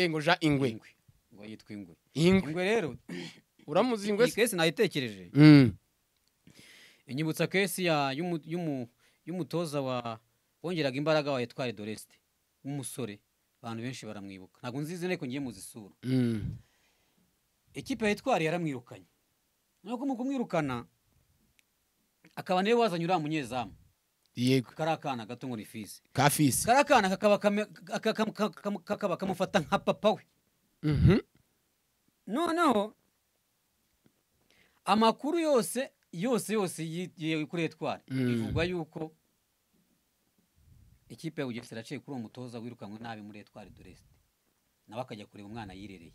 ngo jean ingwe ingwe ngo yitwa ingwe ingwe ingwe rero uramuzi ingwe iyi se kesi nayitekereje Mm. inyibutsa kesi ya y'umu- y'umu- y'umutoza wa wongeraga imbaraga wa Etwari Doreste w'umusore abantu benshi baramwibuka ntabwo nzizi nteko ngiye muzisura Mm. ikipe ya Etwari yaramwirukanye nuko mu kumwirukana akaba niwe wazanye uriya munyezamu yego kariya kana gato ngo ni fisi kafisi kariya kana kakaba kame- kaka- kaka- kaka- kaka- kakaba kamufata nka papa we Mhm. noneho amakuru yose yose yose yi- yi- kuri etwari Mm. bivugwa yuko ikipe ya bugesera yaciye kuri uwo mutoza wirukanywe nabi muri etwari doresite nawe akajya kureba umwana yirereye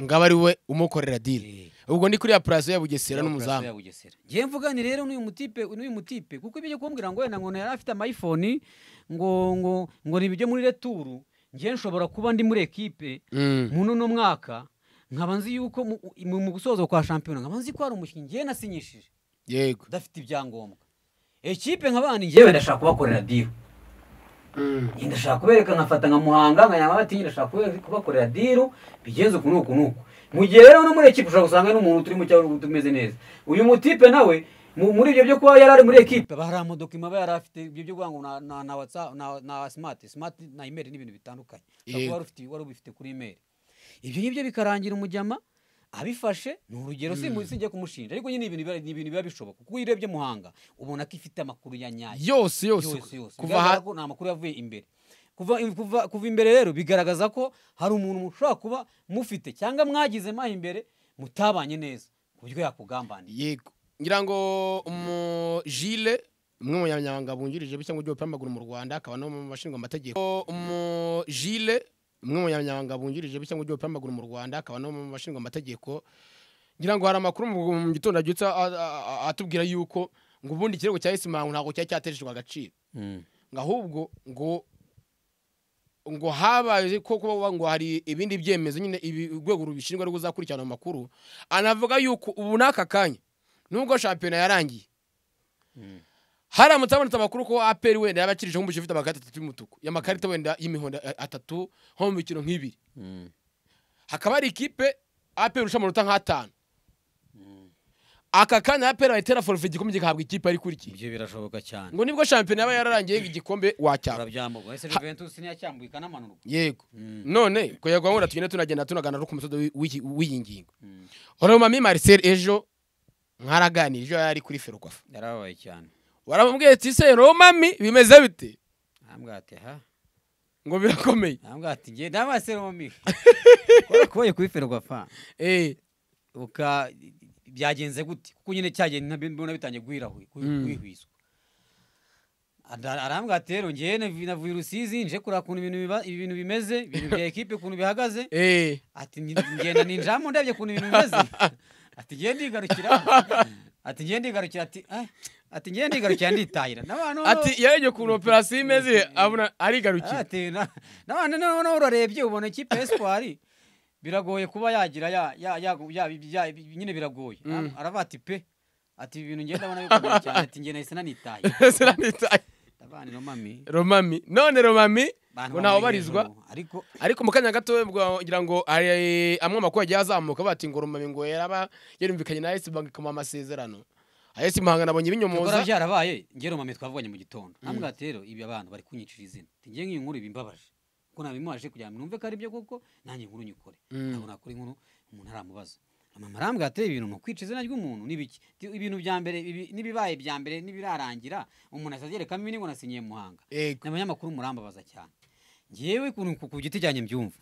ngo aba ari we umukorera deal Eh, ubwo ni kuri ya purazo ya bugesera ya operasiyo n'umuzamu ya bugesera ngiye mvugane rero n'uyu mutipe n'uyu mutipe kuko ibyo kumbwira ngo wenda ngo yari afite amayifoni ngo ngo ngo ni ibyo muri returu ngiye nshobora kuba ndi muri ekipe Mm. muri uno mwaka nkaba nzi yuko mu- mu mu gusoza kwa shampiyona nkaba nzi ko hari umukinnyi ngewe nasinyishije yego udafite ibyangombwa ikipe nka bandi ngewe ndashaka kubakorera deal Njye ndashaka kubereka nkafata nka muhanga nkanyama bati ndashaka kube- kubakorera deal bigenze uku n'uku n'uku mu gihe rero no muri ekipe ushobora gusanga hari n'umuntu turi mu cyaro tumeze neza uyu mutipe nawe mu- muri ibyo byo kuba yari ari muri ekipe hari amadokima aba yari afite ibyo byo kuvuga ngo na- na na watsa- na- na simati simati na imeri n'ibintu bitandukanye ushobora kuba wari ufite- wari ubifite kuri imeri ibyo ngibyo bikarangira umujyama abifashe ni urugero si sinjye kumushinja ariko nyine ni ibintu biba- ni ibintu biba bishoboka kuko iyo urebye muhanga ubona ko ifite amakuru ya nyayo yose yose yose yose kuva ha bigaragara ko ni amakuru yavuye imbere kuva kuva kuva imbere rero bigaragaza ko hari umuntu mushobora kuba mufite cyangwa mwagize maho imbere mutabanye neza ku buryo yakugambanira yego ngira ngo umujile umwe mu banyamabanga bungirije cyangwa ugiye gupambagura mu rwanda akaba no mu bashinzwe amategeko umujile umwe mu banyamabanga bungirije cyangwa ugiye gupambagura mu rwanda akaba no mu bashinzwe amategeko ngira ngo hari amakuru mu mu gitondo abyutse a- a- a- atubwira yuko ngo ubundi ikirego cya esimangu ntabwo cyari cyateshejwe agaciro ngo ahubwo ngo ngo habaye ko kuba ngo hari ibindi byemezo nyine ibi- urwego rubishinzwe rwo kuzakurikirana amakuru anavuga yuko ubu n'aka kanya nubwo shampiyona yarangiye haramutse habonetse amakuru ko aperi wenda yaba akirije nk'umukinnyi ufite amakarita atatu y'umutuku y'amakarita wenda y'imihondo a- atatu nko mu mikino nk'ibiri hakaba hari ikipe aperi irusha amanota nk'atanu aka kanya aperi bayitera forufe igikombe gihabwa ikipe ari kurikiye ibyo birashoboka cyane ngo nibwo shampiyona yaba yararangiye igikombe wacyaba urabyambuka ese juventus ntiyacyambuye ikanamanurwa yego Mm. none kugira ngo tugende tunagenda tunagana no ku musozo w'i- w'iki- w'iyi ngingo oromami marcel ejo mwaraganira ejo yari kuri ferwafa yarababaye cyane waramubwiye ati se romami bimeze bite ntambwe ati ha ngo birakomeye ntambwe ati nge ndamaseromi kubera kubaye kuri ferwafa eh uka byagenze gute kuko nyine cyagenda mbona bitangiye guhirahu- Mm. guhwihwiswa Ara- arambwira ati rero ngewe navi- navuye i rusizi nje kureba ukuntu ibintu biba- ibintu bimeze ibintu bya ekipe ukuntu bihagaze eh ati "Nge- ngenda ninjamo ndebye ukuntu ibintu bimeze ati ngewe ndigarukira ati ngewe ndigarukira ati "Eh, ati ngewe ndigarukira nditahira n'abantu ati yarebye ukuntu operasiyo imeze abona arigarukira ati na- n'abantu noneho noneho urarebye ubona ikipe espoir biragoye kuba yagira ya ya ya ya- ya- nyine biragoye Mm. aravuga ati pe ati ibi bintu ngenda abona bikomeye cyane ati ngenda ese nanitaye Sinanitaye. abana no mami romami none romami abantu ngo ntawe bamuri ubarizwa hejuru, ariko ariko mu kanya gato bwa- ngira ngo ari- amwe amakuru yagiye azamuka bati ngo romami ngo yaraba yarumvikanye na esi banki ikamuha amasezerano esi muhanga nabonye ibikorwa ibinyomoza byarabaye ngero mami twavuganye mu gitondo nambwa ati rero ibi abantu bari kunyicira izina ati ngiye nk'iyi nkuru ibimbabaje kuko nabimubaje kugira ngo numve ko ari byo kuko nanjye inkuru nyikore Mm. ntabwo nakora inkuru umuntu aramubaza mama arambwira ati ibintu ni ukwica izina ry'umuntu ni ibiki Ti- ibintu bya mbere ibi- n'ibibaye bya mbere n'ibirarangira umuntu azagerekamo ibi ngo nasinyiye muhanga yego abanyamakuru murambabaza cyane ngewe ku- ku- ku giti cyanjye mbyumva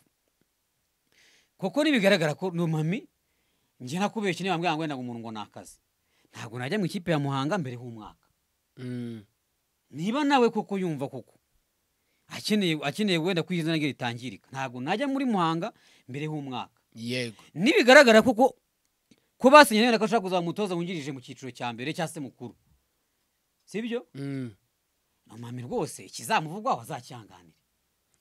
koko nibigaragara ko numami njye nakubeshye niba mbwira ngo wenda ngo umuntu ngo ni akazi ntabwo najya mu ikipe ya muhanga mbere h'umwaka Mm. niba nawe koko yumva koko akeneye akeneye wenda ko izina rye ritangirika ntabwo najya muri muhanga mbere h'umwaka yego nibigaragara koko ko basinye wenda ko ashaka kuzaba umutoza wungirije mu cyiciro cya mbere cyangwa se mukuru sibyo Mm. numami rwose ikizamuvugwaho azacyanganire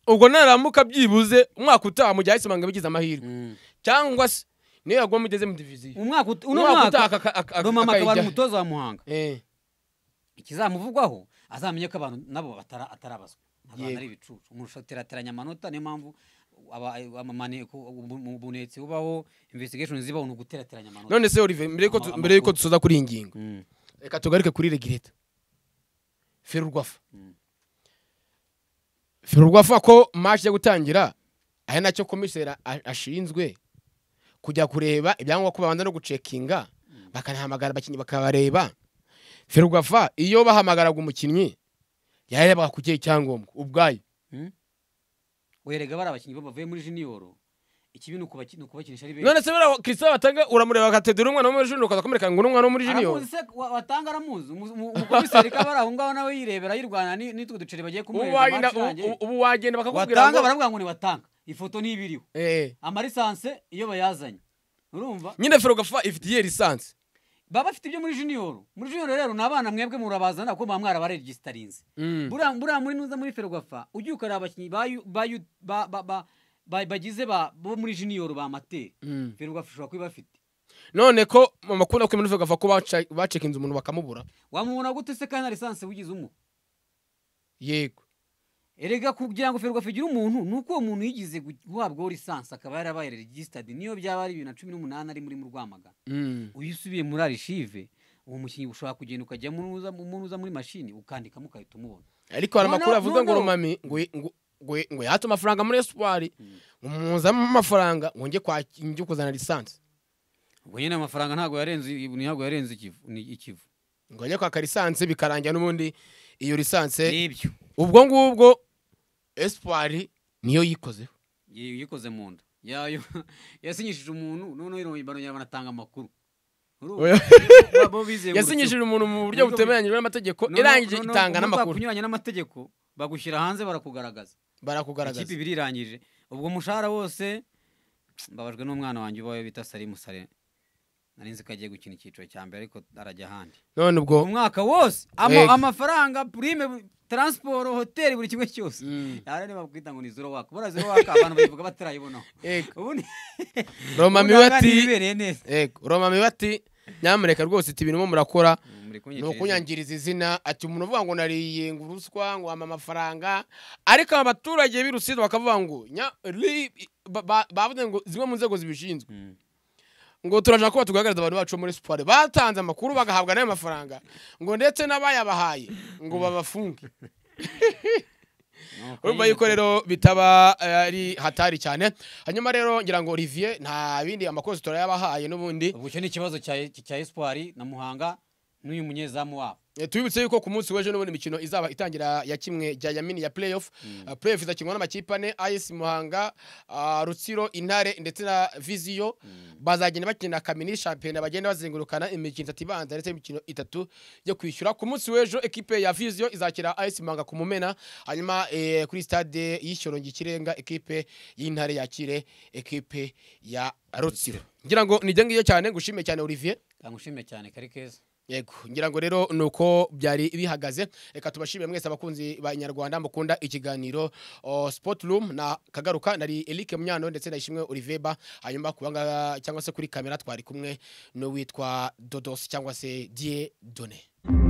ubwo naramuka byibuze umwaka utaha mu gihe esi muhanga bigize amahirwe cyangwa se niyo yagwamo igeze mu diviziyo umwaka ut- uno Umwaka mwaka utaha aka- aka- aka- rumama akaba ari akayijya. umutoza wa muhanga eh ikizamuvugwaho azamenye ko abantu nabo batara- atarabazwa abantu Yego. ari ibicucu umuntu aterateranya amanota niyo mpamvu aba- amamane- ku- ubu- mu bunetsi bubaho investigation zibaho ni uguterateranya amanota none se Olivier mbere yuko tu- Ama- mbere yuko amakuru. dusoza kuri iyi ngingo Mm. reka tugaruke kuri regireta ferurwafa Mm. ferurwafa ko match yo gutangira ari nacyo komiseri ashinzwe kujya kureba ibyangombwa ko babanza no gucekinga bakanahamagara abakinnyi bakabareba ferurwafa iyo bahamagaraga umukinnyi yarebaga ku kihe cyangombwa ubwayo werega bari abakinnyi bo bavuye muri junior ikibi ni ukubaki- ni ukubakinisha ari benshi none se buriya Christian batanga uramureba akategura umwana wo muri junior ukazakomereka ngo ni umwana wo muri junior aramuzi se wa- watanga aramuzi Umu- umu- umukomiseri kaba ari aho ngaho nawe yirebera yirwana ni- n'utwo duceri bagiye ubu kumuhereza wagenda match irangiye. ubu- ubu wagenda bakakubwira watanga ngo baramubwira ngo ni watanga ifoto niba iriho Eh, amarisanse iyo bayazanye urumva nyine ferurwafa ifitiye lisansi baba bafite ibyo muri junior muri junior rero ni abana mwebwe murabazana kuko muba mwarabaregisterinze Mm. buriya buriya muri nuza muri ferwafa ugiye ukareba abakinnyi ba yu- ba yu- ba- ba- ba- ba- bagize ba- bo muri junior ba materi Mm. ferwafa ishobora kuba ibafite none ko mu makuru akomeye n'uvuga ko baca- bacekinze umuntu bakamubura wamubona gute se kandi na lisansi wigize umu yego erega kugira ngo ferwafa igire umuntu ni uko uwo muntu yigize gu- guhabwaho lisansi akaba yarabaye regisitadi niyo byaba ari bibiri na cumi n'umunani ari muri mu rwamagana Mm. iyo usubiye muri arishive uwo mukinnyi ushobora kugenda ukajya mu nuza- mu nuza muri mashini ukandikamo ugahita umubona ariko hari No, no, amakuru avuga no, ngo no. rumami ngo ngo- ngo- ngo yate amafaranga muri espoir ngo muzamo amafaranga ngo njye kwa njye kuzana lisansi ubwo nyine amafaranga ntabwo yarenze ntabwo yarenze ikivu ni ikivu ngo njye kwaka lisansi bikarangira n'ubundi iyo lisansi n'ibyo ubwo ngubwo espoir niyo yikozeho Yi- yikoze mu nda yayo yasinyishije umuntu noneho bano banatanga amakuru Oya. yasinyishije umuntu mu buryo Nubwo- butemeranyijwe n'amategeko irangije itanga n'amakuru kunyuranya n'amategeko bagushyira hanze barakugaragaza barakugaragaza ikipe ibiri irangije ubwo umushahara wose mbabajwe n'umwana wanjye ubaye bita salimu sare nari nzi ko agiye gukina icyiciro cya mbere ariko arajya ahandi none ubwo umwaka wose ama- Yego. amafaranga prime bu- transport hoteli buri kimwe cyose Mm. arane bakwita ngo ni zero waka bora zero waka abantu bayivuga batarayibonaho Yego. ubundi Roma miwe ati bibereye neza Yego, Roma miwe ati nyamureka rwose ati ibintu murakora muri ni kunyangiriza ukunyangiriza izina ati umuntu uvuga ngo nariye ngo uruswa ngo wampa amafaranga ariko aba baturage b'i Rusizi bakavuga ngo nya- ri- ba- ba- bavuze ngo zimwe mu nzego zibishinzwe Mm. ngo turashaka kuba tugaragariza abantu bacu bo muri siporo batanze amakuru bagahabwa n'ayo mafaranga ngo ndetse n'abayabahaye ngo babafunge Ni uko urumva nyine yuko rero bitaba eh, ari hatari cyane hanyuma rero ngira ngo Olivier nta bindi amakozi turayabahaye n'ubundi ubwo icyo ni ikibazo cya cya espoir na muhanga n'uyu munyezamu wabo Eh, tubibutse yuko ku munsi w'ejo n'ubundi imikino izaba itangira ya kimwe jya yamini ya playoff Eh, playoff izakinwa n'amakipe ane AS Muhanga ah, Rutsiro Intare ndetse na Visio bazagenda bakina kamini shampiyona bagenda bazengurukana imikino itatu ibanza ndetse n'imikino itatu yo kwishyura ku munsi w'ejo ekipe ya Visio izakira AS Muhanga ku Mumena hanyuma eh, kuri stade y'Ishorongi Ikirenga ekipe y'Intare yakire ekipe ya Rutsiro ngira ngo nijya ngiyo cyane ngushime cyane Olivier kangushimye cyane kari keza yego ngira ngo rero ni uko byari bihagaze reka tubashimire mwese abakunzi ba inyarwanda mukunda ikiganiro o, sport room na kagaruka nari Eric Munyano ndetse na Ishimwe Oliveba hanyuma kubanga cyangwa se kuri kamera twari kumwe n'uwitwa Dodos cyangwa se Die Done